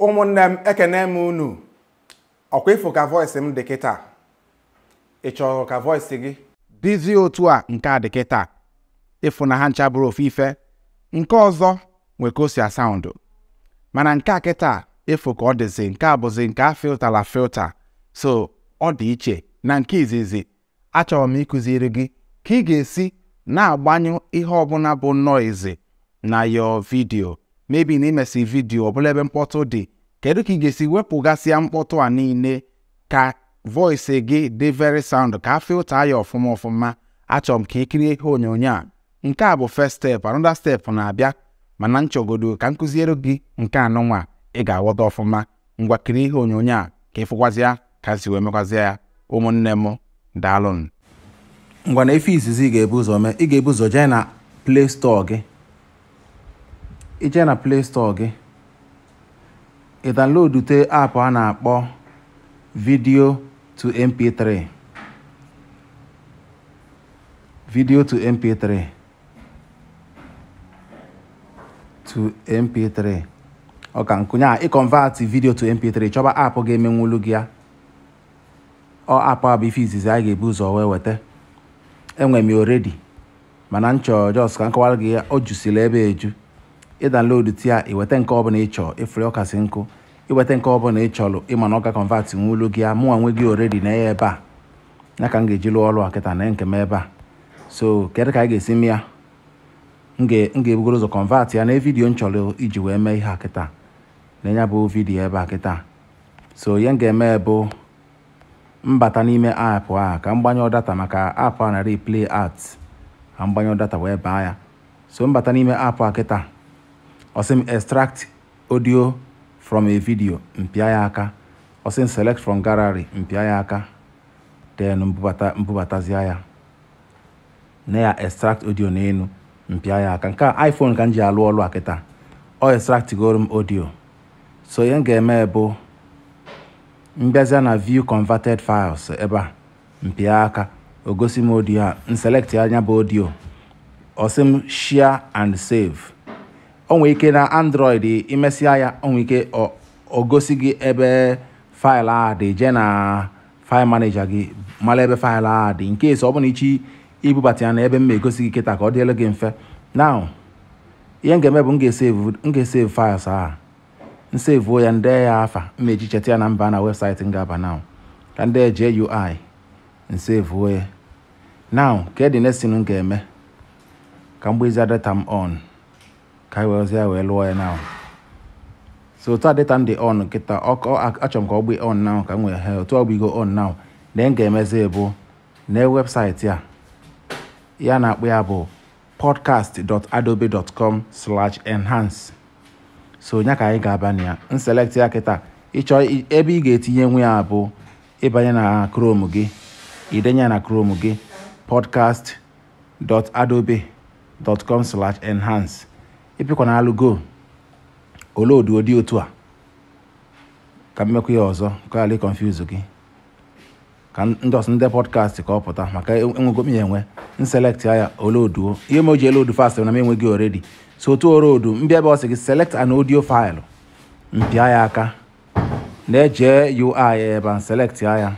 ụmụnne m ekene m unu ọkwa ịfụ ka voice m dị kịta ị chọrọ ka voice gị dịzie otu a nke a dị kịta ịfụ na ha ncha bụrụ ofu ife nke ọzọ nwe ka o si asaụndụ mana nke a kịta ịfụ ka ọ dịzi nke a bụzi nke a filtala filta so ọ dị iche na nke izizi achọrọ m ịkụziri gị ka ị ga-esi na-agbanyụ ihe ọbụla bụ noizi na yo vidio mebi na imesi vidio ọbụla ebe mkpọtụ dị kedu ka ị ga-esi wepụgasịa mkpọtụ a niile ka voice gị dị very sound ka a filta ya ọfụma ọfụma achọrọ m ka ị kirie ihe onyonyo a nke a bụ first step another step na-abịa mana nchọgodo ka m kụziere gị nke anụnwa ị ga-aghọta ọfụma ngwa kirie ihe onyonyo a ka ịfụkwazịa ka si wee mekwazịa ya ụmụnne m daalụnụ ngwa na efe izizi ị ga-ebu ụzọ mee ị ga-ebu ụzọ jee na play store gị ije na play store gị ị downloadute aapụ a na-akpọ video to mp3 video to mp3 to mp3 ọ ka nkụnya a ịconvert video to mp3 chọba aapụ ga-emenwulu gị ya ọ aapụ a bụ ife izizi anyị ga-ebu ụzọ wee weta enwe m ya already mana nchọ jos ka nkọwara gị ya o jusila ebe eju ịdanload tia iweta nke ọbụla ị chọọ ịfụrụ ọkasị nkụ iweta nke ọbụla ị chọrọ ịma na ọ ga convert nwulu gị ya mụnwa nwe gị already na ya ebe a ya ka m ga-eji lụọ ọrụ a kịta na nke m ebe a so kedu ka anyị ga-esi mee ya m ga-ebugoro ụzọ convert ya na vidiyo m chọrọ iji wee mee ihe a kịta na ya bụ vidiyo ebe a kịta so ihe m ga-eme bụ mbata n'ime aapụ a ka m gbanyụọ data maka aapụ a na replay art ka m gbanyụọ data wee baa ya so mbata n'ime aapụ a kịta ọsị m extract audio from a video mpịa ya aka ọsị m select from gallery mpịa ya aka then mbubata mbubatazie ya na ya extract audio n'elu mpịa ya aka nke a iphone ka m ji alụ ọlụ a kịta ọ extract goro m audio so ihe m ga-eme bụ mbịazịa na view converted files ebe a mpịa aka o gosi m audio a m select anya bụ audio ọsị m share and save o nwere ike na android imesịa ya o nwere ike o gosi gị ebe faịlụ a dị jee na file manager gị mara ebe faịlụ a dị nke esi ọ bụla ichi ibubata ya na ebe m ma egosi gị kịta ka ọ dịelu gị mfe now ihe m ga-eme bụ m ga-esave files a nsevuo ya nde ya afa m eji cheta ya na mba na webụsaịtị m ga-aba now ka ndị eje ui nsevuo ya now ka dị next m ga-eme ka m gbezia data m on ka anyị werezie ya wee lụọ ya now so otu a data m dị on kịta achọrọ m ka ọ gbe on now ka m wee he otu ọ gbigo on now na m ga-emezi bụ na webụsaịtị a ya na-akpọ ya bụ podcast.adobe.com slash enhance so nya ka anyị ga-aba na ya nselect ya kịta ịchọ ebe ị ga-etinye nwe ya bụ ịbanye na chrome gị idenye na chrome gị podcast.adobe.com slash enhance ịpịkwa na alụgo olodu ụdị otu a ka mmekwa ya ọzọ ka ala confuse gị ka ndị ọsọ ndị podcast ka ọ pụta maka enwego m ya enwe nselect ya oloduo ihe m o ji elodu fast na m enweghị already so otu orodu mbịa ebe ọ sị gị select an audio file mpịa ya aka na-eje ui ebe a select ya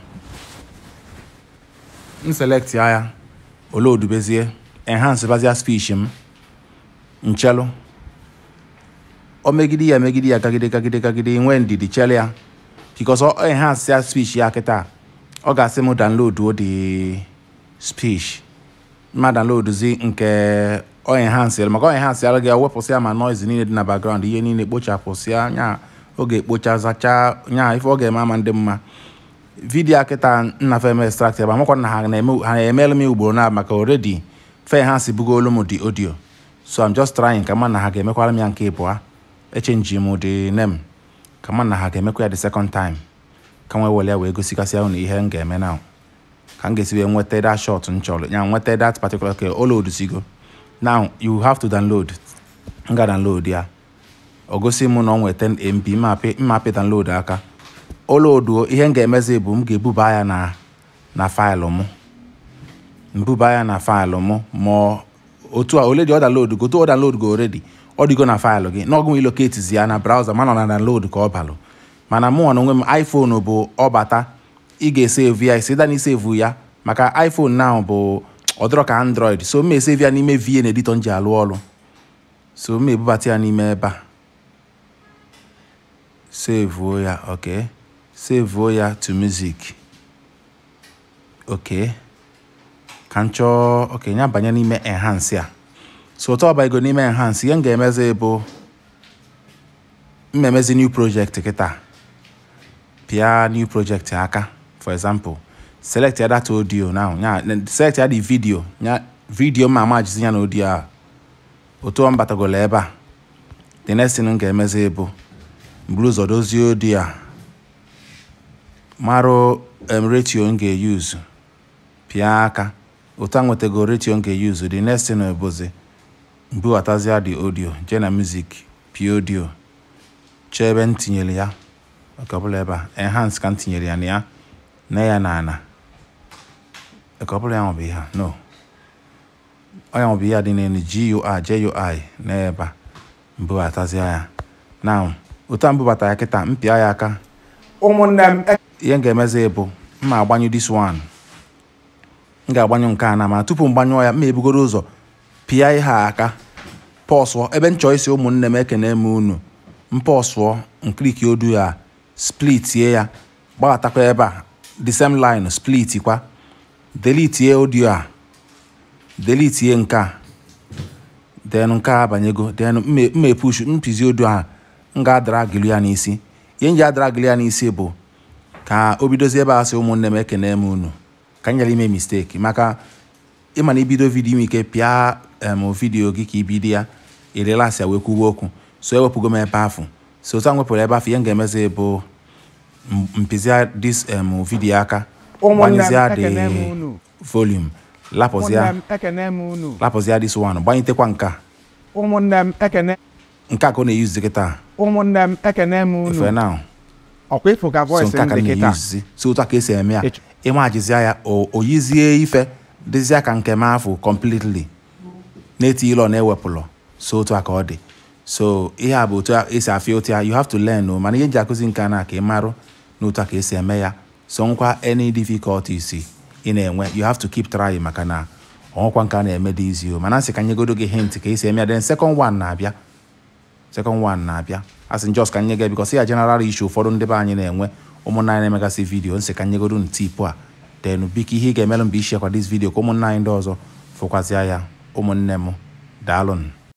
nselect ya olodu bezie enhance bazia speech m nchelu o megide ya megide ya gagide gagide gagide nwee ndidi chele ya because ọ enhance ya speech ya kịta ọ ga-asị m download o the speech mma downloadzi nke ọ enhance maka ọ enhance gị wepụsịa ma noise niile dị na background ihe niile kpochapụsịa nya oge ekpocha zacha nya ife ọ ga-eme ama ndị mma vidiyo kịta nna fem extract ebe amakwa na ha na-emelu m ugboro na maka already fe enhance bugo olu m dị audio so I'm just trying ka ma na ha ga-emekwara m ya nke ịbụa echenji m dị nem ka ma na ha ga-emekwa ya the second time ka nwee were ya wee gosikasị ahụ na ihe m ga-eme now ka m ga-esi wee nweta that shot m chọrọ ya nweta that particular ka o loadusigo now you have to download m ga download ya o gosi m na ọ nweta mb mmapị download aka o loaduo ihe m ga-emezi bụ m ga-ebuba ya na na faịlụ m mbuba ya na faịlụ m ma otu a ole dị ọ download go otu ọ download go already ọ dịgo na faịlụ gị n'ọgụ iloketizi ya na braụza mana ọ na download ka ọ balụ mana mụ na onwe m iphone bụ ọbata ị ga-esevu ya isi na isevu ya maka iphone now bụ ọdịrọ ka android so m esevu ya n'ime vn editor m ji alụ ọrụ so m ebubata ya n'ime ebe a sevuo ya ok sevuo ya to music ok ka m chọọ ok ya banye n'ime enhance a so ụtọ ọbaigo n'ime enhance ihe m ga-emezi bụ m emezi new project kịta pịa new project aka for example select ya data audio now ya select ya the video ya video ma ama jizi ya na audio a otu ọ m batagolo ebe a the next thing m ga-emezi bụ mburu ụzọ dozie audio a marụ um, ratio m ga-eyuzu pịa aka otu a nwetago ratio m ga-eyuzu the next thing bụzi mbughatazie the audio jee na music pịa audio chọọ ebe m tinyere ya oke ọbụla ebe a enhance ka m tinyere ya na ya na ya na ana oke ọbụla ya nwebụ ihe a no ọ ya nwebụ ihe a dị n'elu GUI JUI na ebe a mbughatazie ya now otu a mbubata ya kịta m pịa ya aka ụmụnne m ihe m ga-emezi bụ m ma agbanyụ this one m ga-agbanyụ nke a na ma tupu m gbanyụọ ya m ebugoro ụzọ pịa ihe a aka pọsụọ ebe m chọọ isi ụmụnne m ekene m unu m pọsụọ nkliki odu ya splitie ya gbaghatakwa ebe a the same line split kwa delitie audio a delitie nke a then nke a abanyego then m epush mpizi audio a m ga-adragilu ya n'isi ihe m ji adragilu ya n'isi bụ ka o bidozie ebe a sị ụmụnne m ekene m unu ka m nyere ime mistake maka ịma na ibido vidio inwe ike pịa em vidio gị ka ibido ya irelasi ya wee kwuwe okwu so ewepụgo m ebe afụ so otu a nwepụrụ ebe afụ ihe m ga-emezi bụ m- mpịzia dis em vidio aka ụmụnne m gbanyezia ekene m the unu volume ụmụnne lapụzia m ekene m unu lapụzia this one gbanyitekwa nke a ụmụnne m ekene nke a ka ọ na-eyuzi kịta ụmụnne m ekene m efe unu now ọkwa ịfụ ka so voice nke a m ka dị kịta na-eyuzi so otu a ka esi eme ya Ịch- ịmajizia ya o o yizie ife dịzịa ka nke m afụ completely na-eti ịlọ na-ewepụlọ so otu a ka ọ dị so ihe a bụ otu a esi afịa otu ya you have to learn o mana ihe nji akụzi nke a na ka ị marụ na otu a ka esi eme ya so nkwa any difficulties ị na-enwe you have to keep trying maka na ọnwụkwa nke a na-eme dị izi o mana nsị ka nyegodo gị hint ka esi eme ya then second one na-abịa second one na-abịa asị njọs ka nye gị bikọs ya general issue ụfọdụ ndị be anyị na-enwe ụmụnna anyị na-emegasị vidio nsị ka nyegodo ntipụ a then biko ihe ị ga-emelụ mgbe ishekwa dis vidio ka ụmụnna anyị ndị ọzọ fụkwazịa ya ụmụnne m daalụnụ